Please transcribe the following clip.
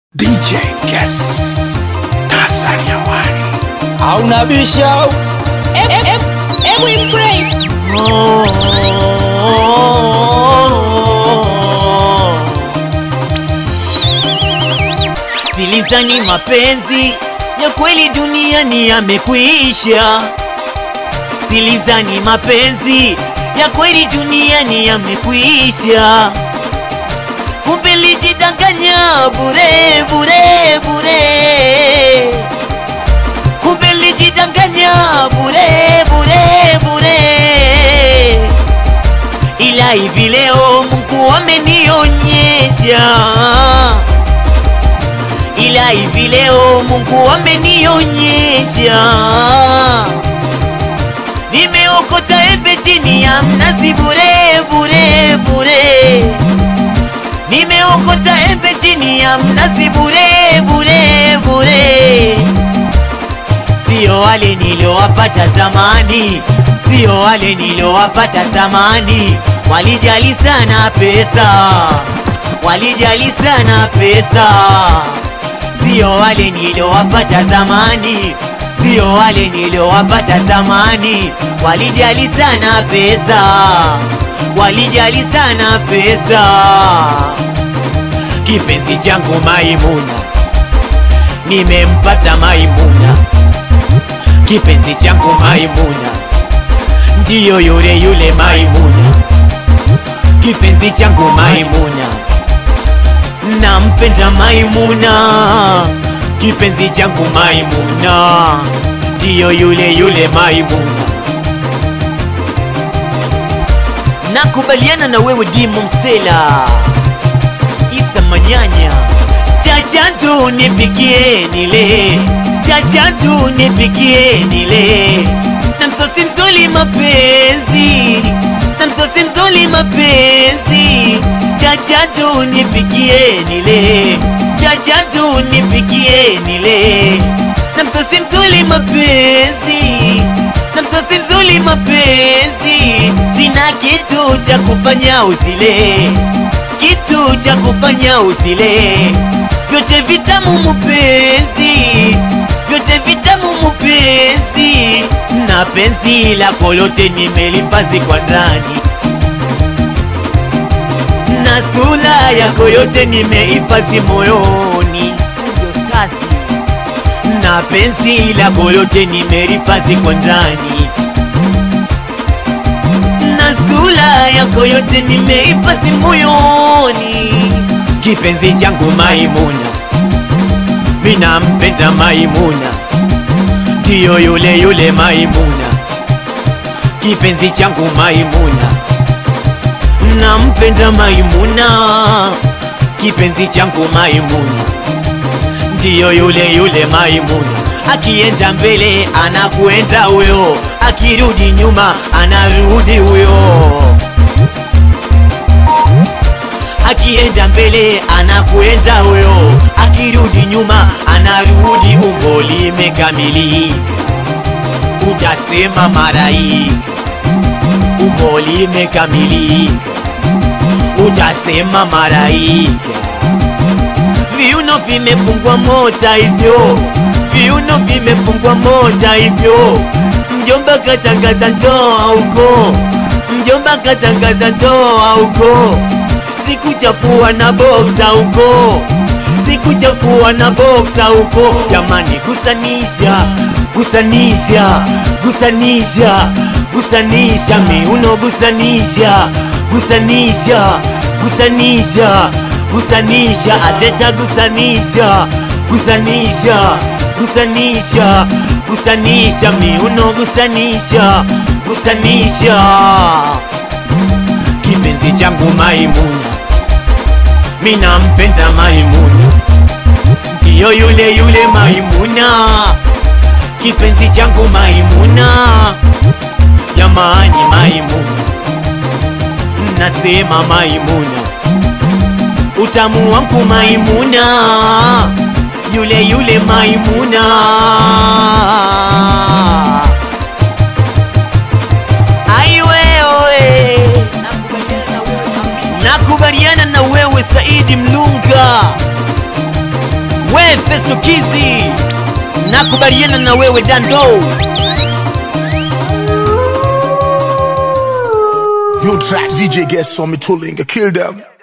DJ Guess Tanzania Wani hauna bisha Hebu pray. Silizani mapenzi ya kweli duniani yamekwisha. Silizani mapenzi ya kweli duniani yamekwisha. Kumbe lijidanganya bure bure bure. Kumbe lijidanganya bure bure bure. Ila hivi leo Mungu amenionyesha ila hivi leo Mungu amenionyesha, nimeokota embe chini ya mnazi bure bure bure, nimeokota embe chini ya mnazi bure bure bure, sio wale niliowapata zamani, sio wale niliowapata zamani, walijali sana pesa, walijali sana pesa sio wale niliowapata zamani, sio wale niliowapata zamani, walijali sana pesa, walijali sana pesa. Kipenzi changu Maimuna, nimempata Maimuna, kipenzi changu Maimuna, ndiyo yule yule Maimuna, kipenzi changu Maimuna nampenda Maimuna, kipenzi changu Maimuna, ndiyo yule yule Maimuna. Nakubaliana na wewe Dimo Msela, Isa Manyanya, chacha tu nipikie nile, chacha tu nipikie nile, na msosi mzuri mapenzi, na msosi mzuri mapenzi chacha tu nipikie nile, chacha tu nipikie nile, na msosi mzuri mapenzi, na msosi mzuri mapenzi, sina kitu cha kufanya uzile, kitu cha kufanya uzile, vyote vitamu mupenzi, vyote vitamu mupenzi, na penzi lako lote nimelipazi kwa ndani na sura yako yote nimehifadhi moyoni, na penzi lako lote nimelihifadhi kwa ndani, na sura yako yote nimehifadhi moyoni. Kipenzi changu Maimuna, mina mpenda Maimuna, ndiyo yule yule Maimuna, kipenzi changu Maimuna nampenda Maimuna, kipenzi changu Maimuna, ndiyo yule yule Maimuna. Akienda mbele anakwenda huyo, akirudi nyuma anarudi huyo, akienda mbele anakwenda huyo, akirudi nyuma anarudi. Umbo limekamilika, utasema maraika umbo limekamilika, utasema maraika. Viuno vimefungwa mota hivyo, viuno vimefungwa mota hivyo. Mjomba katangaza ndoa huko, mjomba katangaza ndoa huko, sikuchafua na boksa huko, sikuchafua na boksa huko. Jamani, gusanisha, gusanisha, gusanisha gusanisha miuno, gusanisha, gusanisha, gusanisha, gusanisha, adeta gusanisha, gusanisha, gusanisha, gusanisha miuno, gusanisha, gusanisha. Kipenzi changu Maimuna, mina mpenda Maimuna, ndiyo yule yule Maimuna, kipenzi changu Maimuna jamani, Maimuna, nasema Maimuna, utamu wangu Maimuna, yule yule Maimuna. Ai wewe, nakubaliana na wewe Saidi Mlunga, Stukizi, nakubaliana na wewe Dando. You track DJ Guess saw me tooling, kill them.